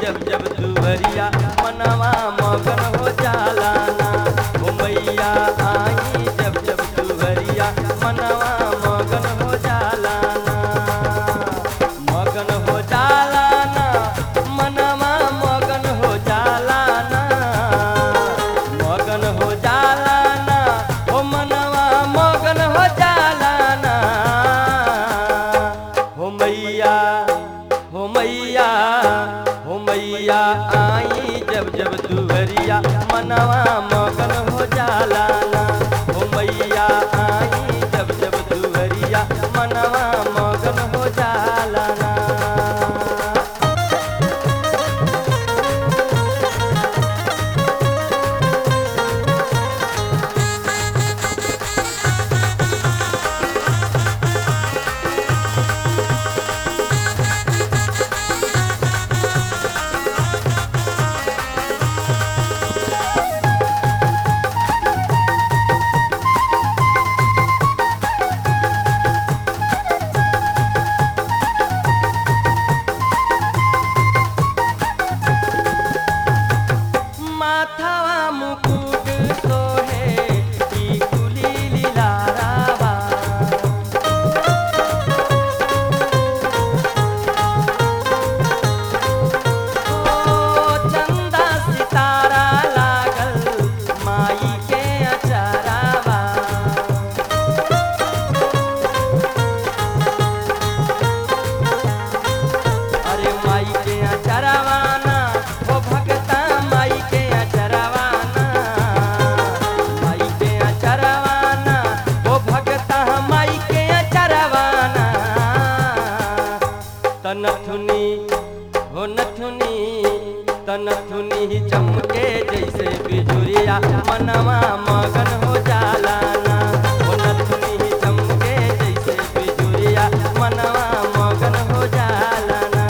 जब जब दुवरिया मनवा मगन हो जाला ना ओ मैया आई जब जब दुवरिया मनवा मगन हो जाला ना मगन हो जाला ना मनवा मगन हो जाला ना मगन हो जाला ना ओ मनवा मगन हो जाला ना हो मैया हो मैया हो मैया आई जब जब दुवरिया मनवा मगन हो जाला ना हो मैया आई जब जब दुवरिया मनवा मगन हो जाला ना माथावा मुकुट सोहे ई कुली लीलारावा ओ चंदा सितारा लागल माई के अचरावा अरे माई के अचरवाना ओ भगता माई के अचरवाना माई के अचरवाना ओ भगता माई के अचरवाना तनथुनी हो नथुनी तनथुनी चमके जैसे बिजुरिया मनवा मगन हो जाला ना हो नथुनी चमके जैसे बिजुरिया मनवा मगन हो जाला ना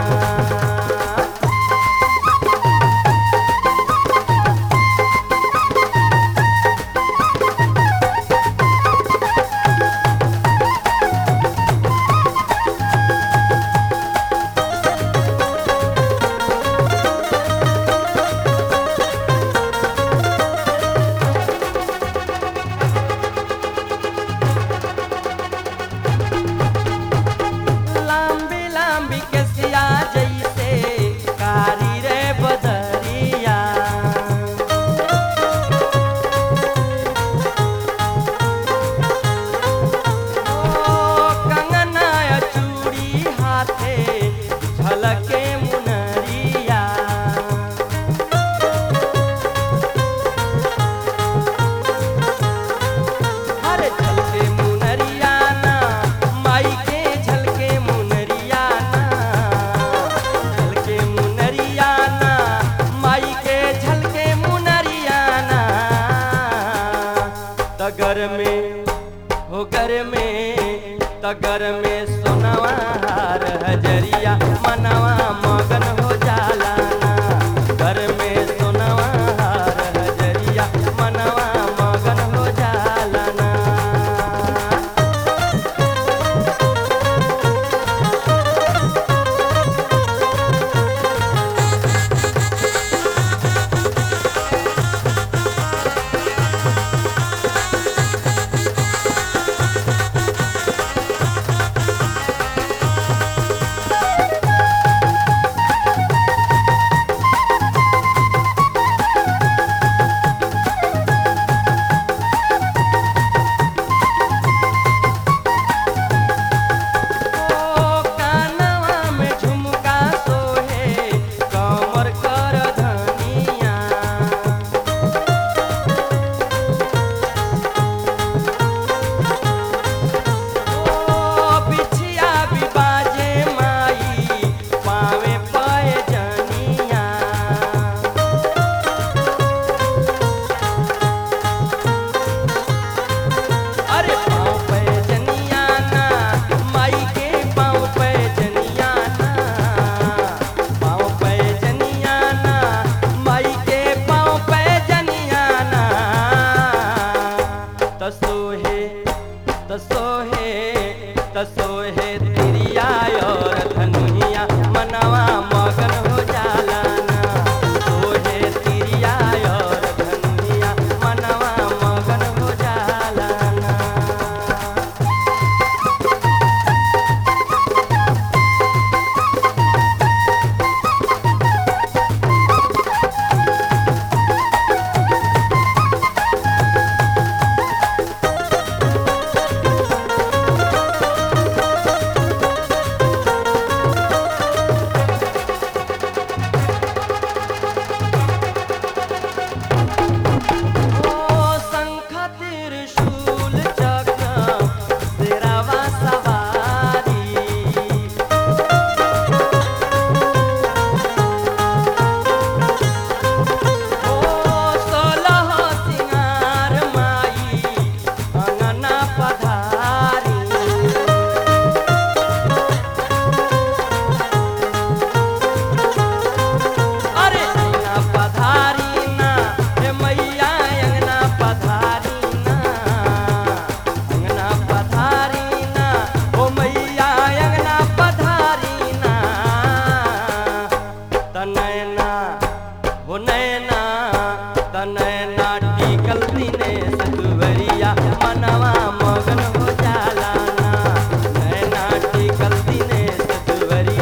लांबी लांबी केसिया जैसे कारी रे बदरिया ओ कंगना चूड़ी हाथे झलके मुनरिया अरे झलके मुनरिया ना माई के झलके मुनरिया ना झलके मुनरिया ना माई के झलके मुनरिया ना तगर में हो घर में तगर में सोनवा हार हजरिया मनवा मगन हो जाला ना घर में सोनवा हार हजरिया मनवा मगन हो जाला ना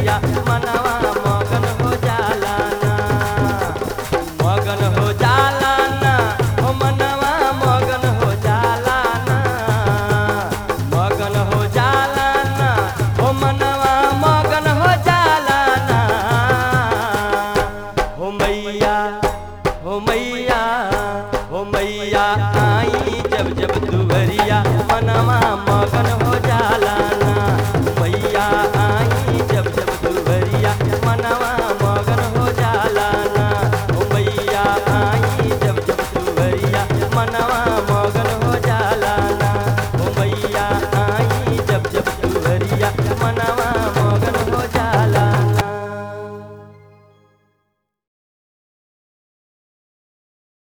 दुहरिया मनवा